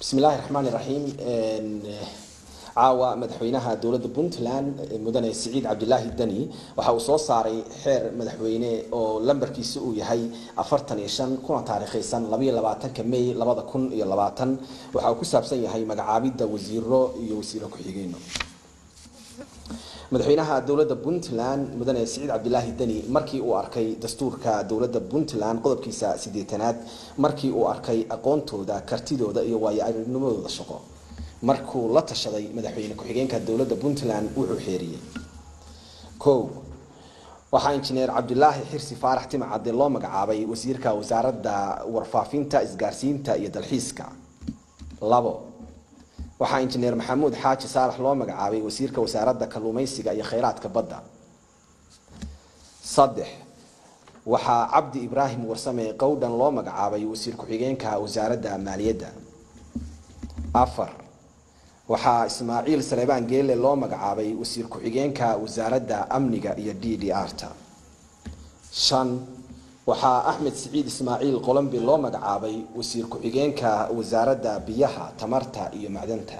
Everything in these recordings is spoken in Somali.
bismi illaahi raxmaan iraxiim caawa madaxweynaha dowladda puntland mudane siciid cabdilaahi deni waxa uu soo saaray xeer madaxweyne oo lambarkiisa uu yahay afartan iyo shan kuna taariikhaysan labaiyo labaatanka may labada kun iyo labaatan waxa uu ku saabsan yahay magacaabidda wasiiro iyo wasiiro ku-xigeenno madaxweynaha dowladda puntland mudane siciid cabdilaahi deni markii uu arkay dastuurka dowladda puntland qodobkiisa sideetanaad markii uu arkay aqoontooda kartidooda iyo waayo aragnimadooda shaqo markuu la tashaday madaxweyne ku-xigeenka dowladda puntland wuxuu xeeriyey o waxaa injineer cabdilaahi xirsi faarax timacade loo magacaabay wasiirka wasaaradda warfaafinta isgaarsiinta iyo dalxiiska labo waxaa injineer maxamuud xaaji saalax loo magacaabay wasiirka wasaaradda kalluumeysiga iyo kheyraadka badda saddex waxaa cabdi ibraahim warsame qowdhan loo magacaabay wasiir ku-xigeenka wasaaradda maaliyadda afar waxaa ismaaciil saleebaan geele loo magacaabay wasiir ku-xigeenka wasaaradda amniga iyo d d r ta shan waxaa axmed siciid ismaaciil qolombi loo magacaabay wasiir ku-xigeenka wasaaradda biyaha tamarta iyo macdanta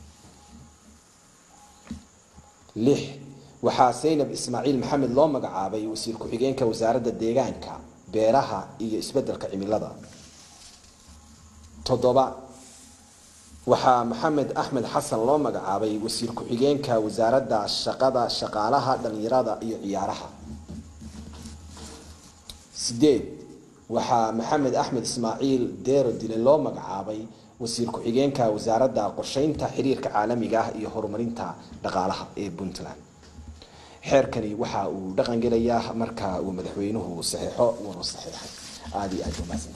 lix waxaa saynab ismaaciil maxamed loo magacaabay wasiir ku-xigeenka wasaaradda deegaanka beeraha iyo isbedelka cimilada toddoba waxaa maxamed axmed xasan loo magacaabay wasiir ku-xigeenka wasaaradda shaqada shaqaalaha dhalinyarada iyo ciyaaraha sideed waxaa maxamed axmed ismaaciil deero dile loo magacaabay wasiir ku-xigeenka wasaaradda qorsheynta xiriirka caalamiga ah iyo horumarinta dhaqaalaha ee puntland xeerkani waxa uu dhaqangelayaa marka uu madaxweynuhu saxeixo wuuna saxeixay aada iyo aad umaasan